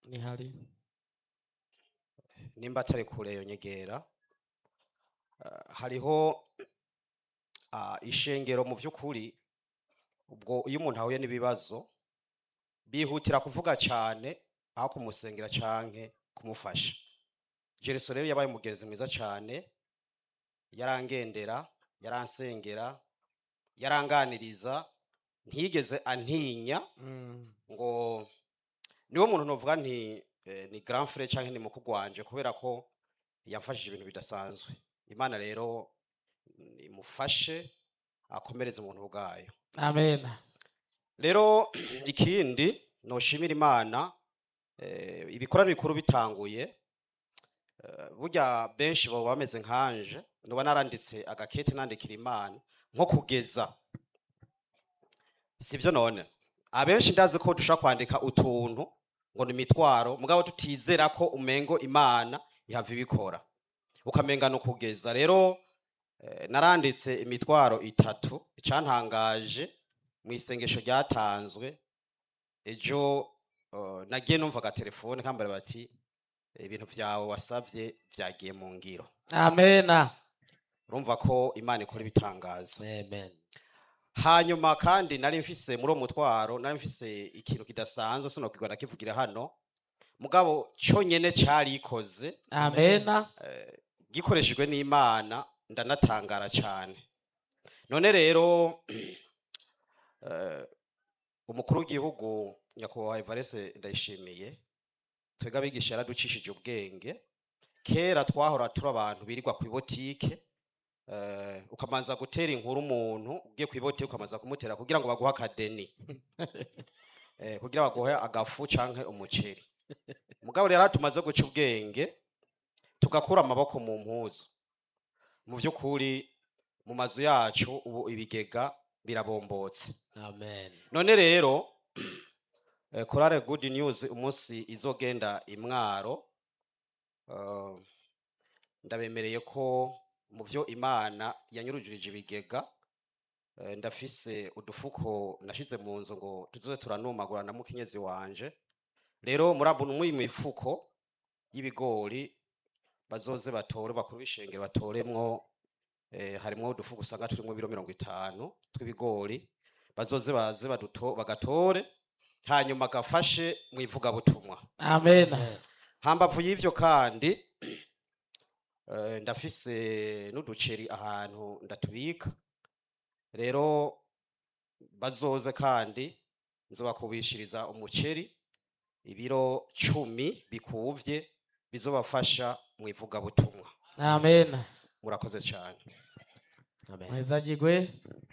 nihari nimba atari kure yonyegera Ah, hariho ah, ishengero mu by'ukuri ubwo iyo umuntu ahuye n'ibibazo bihutira kuvuga cyane aho kumusengera canke kumufasha jereso rero yabaye umugenzi mwiza cyane yarangendera yaransengera yaranganiriza ntiyigeze antinya Mm, ngo niwo muntu novuga nti eh, ni grand frère canke ni mukuru wanje kubera ko yamfashije ibintu bidasanzwe imana rero imufashe akomereze umuntu bwayo amen rero ikindi noshimira imana eh, ibikorano bikuru bitanguye eh, burya benshi baba bameze nkanje nuba naranditse agakete nandikira imana nko kugeza sivyo none abenshi ndazi ko dushobora kwandika utuntu ngo ni imitwaro mugabo tutizera ko umengo imana ihava ibikora ukamenga ni ukugeza rero eh, naranditse imitwaro itatu icyantangaje mu isengesho ryatanzwe ejo eh, nagiye numva agatelefone kambara bati ibintu vyawe wasavye vyagiye mu ngiro amen urumva ko imana ikora ibitangaza amen hanyuma kandi nari mfise muri uwo mutwaro nari mfise ikintu kidasanzwe sinokigwa ndakivugira hano mugabo cyo nyene carikoze amen gikoreshejwe n'imana ndanatangara cyane none rero eh, umukuru w'igihugu nyakubahwa evarese ndayishimiye twebwe abigisha yaraducishije ubwenge kera twahora turi abantu birirwa ku ibotike eh, ukamanza gutera inkuru umuntu ugiye ku ibotike ukamanza kumutera kugira ngo baguhe akadeni eh, kugira baguhe agafu canke umuceri mugabo rero tumaze guca ubwenge tugakura amaboko mu mpuzu mu by'ukuri mu mazu yacu ubu ibigega birabombotse amen none rero eh, korale good news umunsi izogenda imwaro eh, ndabemereye ko mu byo imana yanyurujirije ibigega eh, ndafise udufuko nashize mu nzu ngo tuzoze turanumagura na mukenyezi wanje rero murabona muri iyi mifuko y'ibigori bazoze batore bakuru b'ishengero batoremwo eh, harimwo udufuko usanga turimwo ibiro mirongo itanu tw'ibigori bazoze baze baduto bagatore hanyuma gafashe mu ivugabutumwa amen hambavu y'ivyo kandi eh, ndafise n'uduceri ahantu ndatubika rero bazoze kandi nzobakubishiriza umuceri ibiro cumi bikuvye bizobafasha mu ivugabutumwa amen murakoze cyane amen mwezagirwe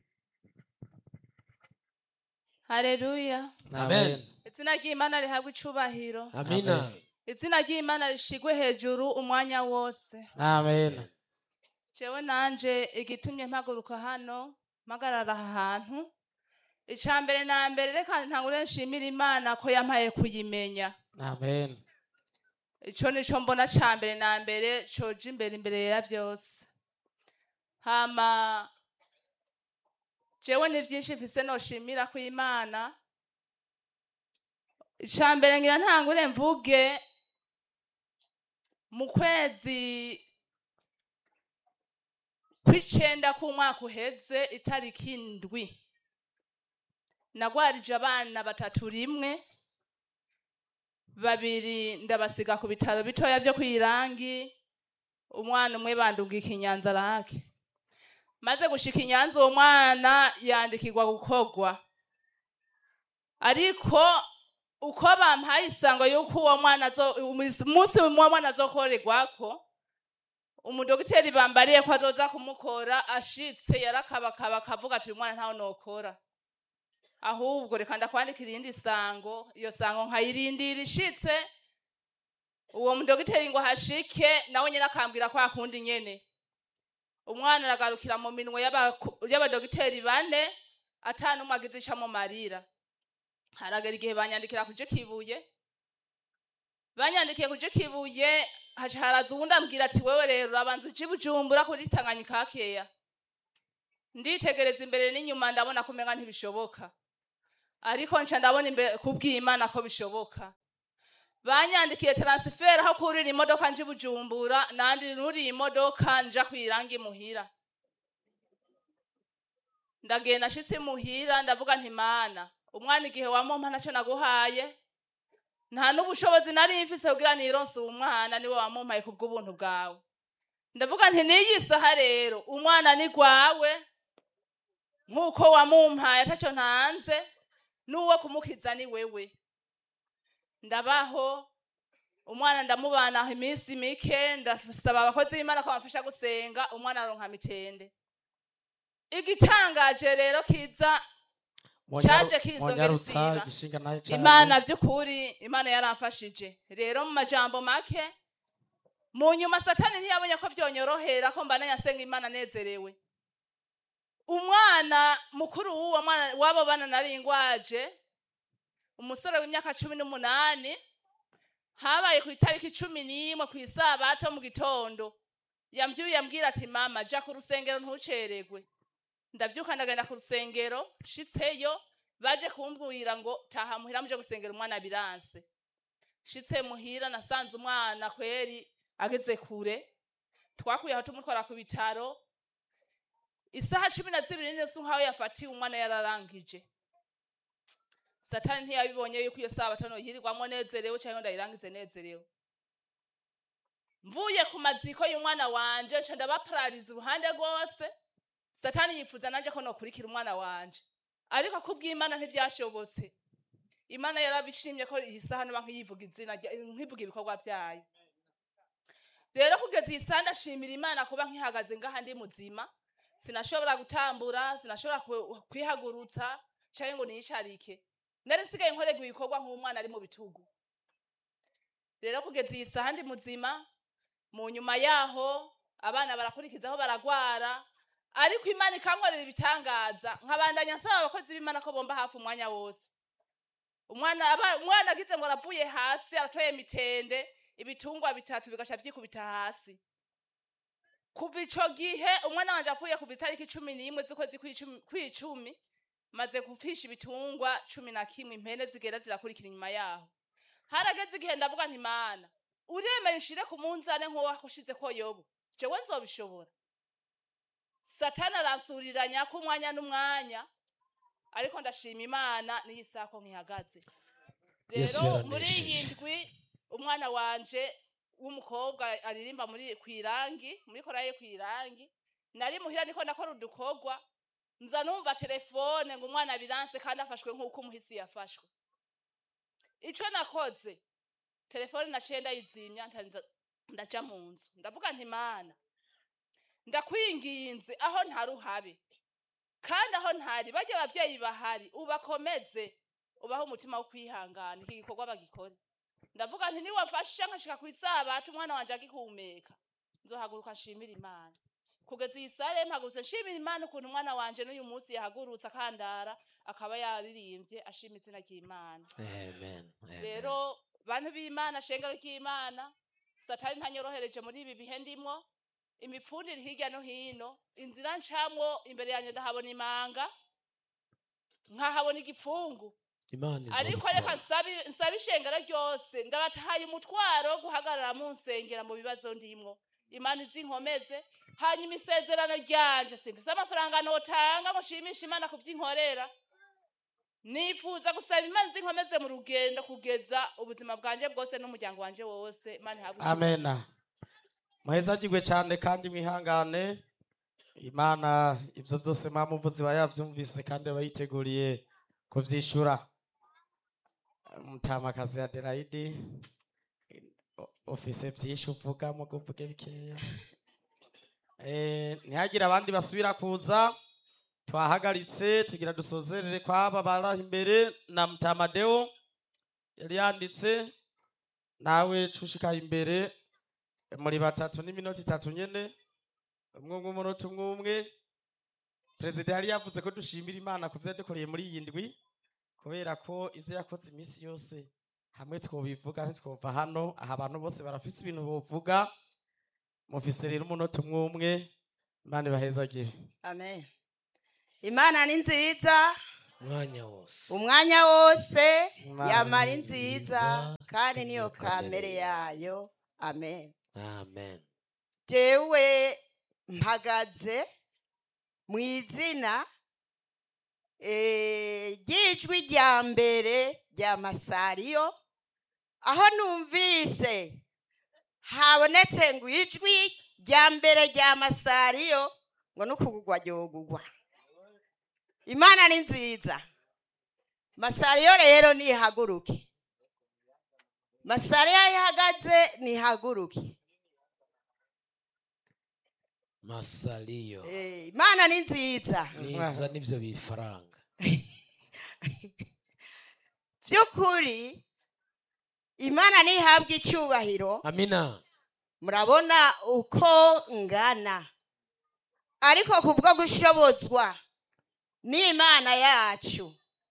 Haleluya. amen Izina ry'Imana rihabwa icubahiro. amina Izina ry'Imana rishigwe hejuru umwanya wose. amen Jewe nanje igitumye mpaguruka hano mpagarara aha hantu. Ica mbere na mbere reka ntangure nshimira Imana ko yampaye kuyimenya. amen Ico nico mbona ca mbere na mbere coja imbere imbere ya vyose. Hama jewe ni vyinshi mfise noshimira ku Imana. Ica mbere ngira ntangure mvuge mu kwezi kw'icenda k'umwaka uheze itariki indwi nagwarije abana batatu rimwe babiri ndabasiga ku bitaro bitoya vyo kwirangi umwana umwe bandungika inyanza rake maze gushika inyanza uwo mwana yandikirwa gukorwa ariko uko bampaye isango yuko uwo mwana azo- umunsi umwe uwo mwana azokorerwako umudogiteri bambariye ko azoza kumukora ashitse yarakabakaba akavuga ati uyu mwana ntawe nokora ahubwo reka ndakwandikira irindi sango iyo sango nkayirindira ishitse uwo mudogiteri ngo hashike nawe nyine akambwira kwa kundi nyene umwana aragarukira mu minwe y'abaku- y'abadogiteri bane atanumwe agize ico amumarira haragera igihe banyandikira kuje kibuye banyandikiye kuje kibuye haca haraza uwundi ambwira ati wewe rero urabanza uje i bujumbura kuri tanganyika hakeya nditegereza imbere n'inyuma ndabona kumenga ntibishoboka ariko nca ndabona imbere kubw'imana ko bishoboka banyandikiye taransiferi aho kurira imodoka nje i bujumbura nandi nuriye imodoka nja kwirangi imuhira ndagenda nshitse imuhira ndavuga nti mana umwana igihe wamumpa ntacyo naguhaye nta n'ubushobozi nari mfise kugira nironse uwo mwana niwe wamumpaye kubw'ubuntu bwawe ndavuga nti n'iyi saha rero umwana ni gwawe nk'uko wamumpaye atacyo ntanze n'uwo kumukiza ni wewe ndabaho umwana ndamubanaho iminsi mike ndasaba abakozi b'imana ko bamfasha gusenga umwana aronka mitende igitangaje rero kiza Caje kinsongera mwanyarutsa isiba. igishinga nayo cane imana by'ukuri imana yaramfashije rero mu majambo make mu nyuma satani ntiyabonye ko byonyorohera ko mbana yasenga imana anezerewe umwana mukuru w'uwo mwana w'abo bana nari ingwaje umusore w'imyaka cumi n'umunani habaye ku itariki cumi n'imwe ku isabato mu gitondo yambyuye ambwira ati mama ja ku rusengero ntuceregwe ndabyuka ndagenda ku rusengero nshitseyo baje kumbwira ngo taha muhira muje gusengera umwana biranse nshitse muhira nasanze umwana kweri ageze kure twakuye aho tumutwara ku bitaro isaha cumi na zibiri n'inusu nk'aho yafatiwe umwana yararangije satani ntiyabibonye yuko iyo sabato noyirirwamo nezerewe cyangwa ndayirangize nezerewe mvuye ku maziko y'umwana wanje nca ndabaparariza uruhande rwose satani yifuza nanje ko nokurikira umwana wanje ariko kubw'imana ntibyashobotse imana yarabishimye ko iyi saha noba nkiyivuga izina rya- nkivuga ibikorwa byayo rero kugeza iyi saha ndashimira imana kuba nkihagaze ngaha ndi muzima sinashobora gutambura sinashobora ku- kwihagurutsa cyangwa ngo niyicarike nari nsigaye nkorerwa ibikorwa nk'umwana ari mu bitugu rero kugeza iyi saha ndi muzima mu nyuma yaho abana barakurikizaho baragwara ariko imana ikankorera ibitangaza nkabandanya nsaba abakozi b'imana ko bomba hafi umwanya wose umwana aba- umwana agize ngo aravuye hasi aratoye mitende ibitungwa bitatu bigasha byikubita hasi kuva ico gihe umwana wanje avuye kuva itariki cumi n'imwe z'ukwezi kw'icumi- kw'icumi maze gufisha ibitungwa cumi na kimwe impene zigenda zirakurikira inyuma yaho harageze igihe ndavuga nti mana uremeye ushire ku munzane nk'uwo wakushize ko yobu jewe nzobishobora satani aransuriranya ko umwanya n'umwanya ariko ndashima imana n'iyi saha ko nkihagaze Yesu rero muri yaranesheje. iyi ndwi umwana wanje w'umukobwa aririmba muri kwirangi muri koraye kwirangi nari muhira niko nakora udukorwa nza numva telefone ngo umwana biranse kandi afashwe nk'uko umuhisi yafashwe ico nakoze telefone naciye ndayizimya nca nza- ndaja mu nzu ndavuga nti mana ndakwinginze aho ntari uhabe kandi aho ntari bajya ababyeyi bahari ubakomeze ubaho umutima wo kwihangana iki gikorwa bagikore ndavuga nti niwafashe nkashika ku isabato umwana wanje agihumeka nzohaguruka nshimira imana kugeza iyi sare mpagurutse nshimira imana ukuntu umwana wanje n'uyu munsi yahagurutse akandara akaba yaririmbye ashima izina ry'imana amen amen. rero bantu b'imana shengero ry'imana satani ntanyorohereje muri ibi bihe ndimwo imipfundire hirya no hino inzira ncamwo imbere yanjye ndahabona imanga nkahabona igipfungu imana ariko reka nsabe- nsabe ishengero ryose ndabatahaye umutwaro wo guhagarara mu nsengera mu bibazo ndimwo imana izinkomeze hanyuma isezerano ryanje simfise amafaranga notanga ngo nshimishe imana kuvyinkorera nifuza gusaba imana izinkomeze mu rugendo kugeza ubuzima bwanje bwose n'umuryango wanje wose imana ihabwe amena muhezagirwe cyane kandi mwihangane imana ibyo byose mwamuvuzi iba yabyumvise kandi aba yiteguriye kubyishyura mutamakazi ya derayidi ofise byinshi uvuga mu kuvuge bikeya Eh, ntihagire abandi basubira kuza twahagaritse tugira dusozerere kwaba baraho imbere na mutamadeo yari yanditse nawe cushikaye imbere muri batatu n'iminota itatu nyene umwe umwe umunota umwe umwe perezida yari yavuze ko dushimira imana ku vyo yadukoreye muri iyi ndwi kubera ko ivyo yakoze iminsi yose hamwe twobivuga ntitwova hano aha abantu bose barafise ibintu bovuga mufise rero umunota umwe umwe imana ibahezagire amen imana ni nziza umwanya wose umwanya wose Imana yamara ni nziza nziza, kandi niyo niyo kamere kamere yayo amen amen jewe mpagaze mu izina eh, ry'ijwi rya mbere rya masariyo aho numvise habonetse ngo ijwi rya mbere rya masariyo ngo n'ukugugwa ryogugwa imana ni nziza masariyo rero nihaguruke masariyo ihagaze nihaguruke masaliyo Eh, imana ni nziza niza n'ibyo bifaranga by'ukuri imana ntihabwe icyubahiro amina murabona uko ngana ariko kubwo gushobozwa n'imana yacu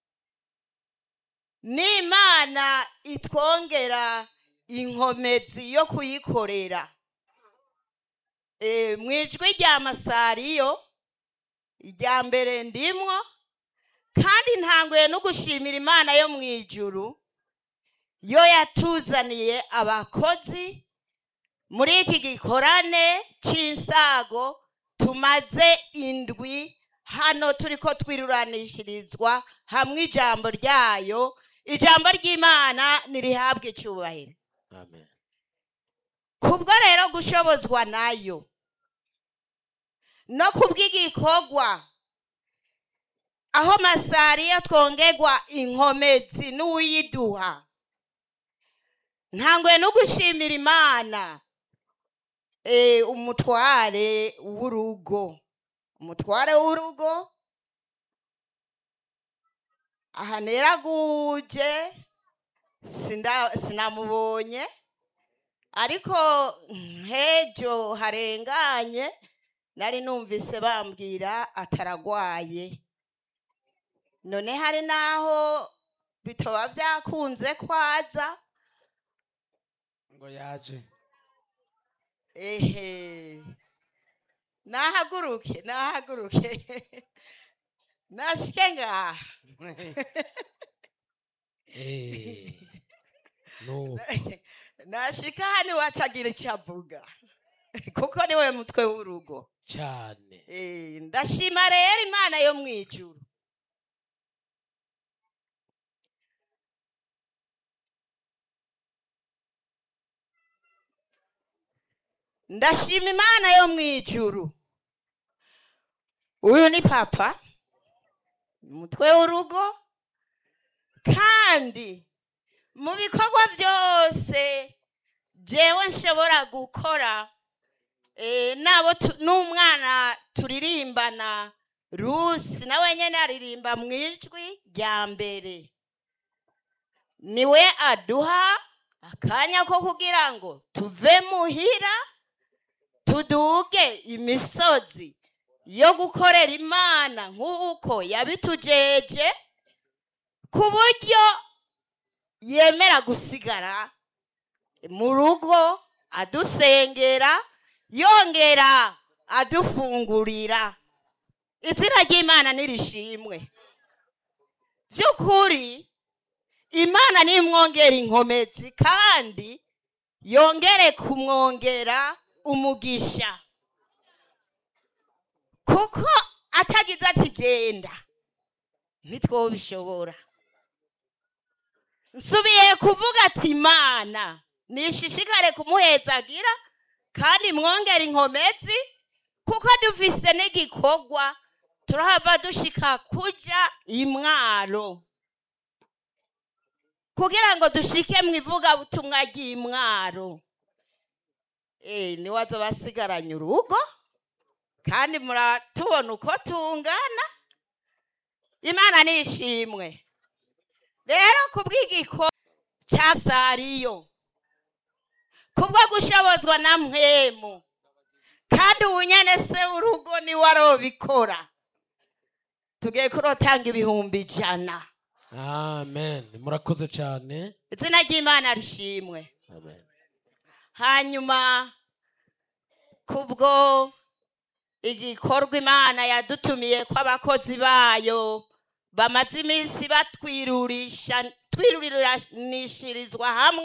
n'imana itwongera inkomezi yo kuyikorera Eh, mu ijwi rya masariyo irya mbere ndimwo kandi ntanguye no gushimira imana yo mu ijuru yo yatuzaniye abakozi muri iki gikorane cy'insago tumaze indwi hano turi ko twiruranishirizwa hamwe ijambo ryayo ijambo ry'imana ntirihabwe icyubahiro amen kubwo rero gushobozwa nayo no kubw'igikorwa aho masariya twongerwa inkomezi n'uyiduha ntanguye no gushimira imana eh, umutware w'urugo umutware w'urugo aha neraguje sinda- sinamubonye ariko nk'ejo harenganye nari numvise bambwira ataragwaye none hari n'aho bitoba byakunze kwaza ngo yaje ehe nahaguruke nahaguruke nashike ngaha Eh, nuko nashika hano iwacagira icyo avuga kuko niwe mutwe w'urugo cyane Eh, ndashima rero imana yo mu ijuru ndashima imana yo mu ijuru uyu ni papa umutwe w'urugo kandi mu bikorwa byose jewe nshobora gukora eh, nabo tu- n'umwana turirimbana rusi nawe nyine aririmba mu ijwi rya mbere niwe aduha akanya ko kugira ngo tuve muhira tuduge imisozi yo gukorera imana nk'uko yabitujeje ku buryo yemera gusigara mu rugo adusengera yongera adufungurira izina ry'imana nirishimwe by'ukuri imana nimwongera inkomezi kandi yongere kumwongera umugisha kuko atagize ati genda ntitwobishobora nsubiye kuvuga ati imana nishishikare kumuhezagira kandi mwongere inkomezi kuko dufise n'igikorwa turahava dushika kuja imwaro kugira ngo dushike mu ivugabutumwa ry'imwaro Eh, niwe azoba asigaranye urugo kandi muratubona uko tungana imana nishimwe rero kubw'igiko cya sariyo kubwo gushobozwa na mwemu kandi ubu nyene se urugo niwe arobikora tugiye kurotanga ibihumbi ijana amen murakoze cyane izina ry'imana rishimwe amen hanyuma kubwo igikorwa imana yadutumiye ko abakozi bayo bamaze iminsi batwirurisha twirurinishirizwa hamwe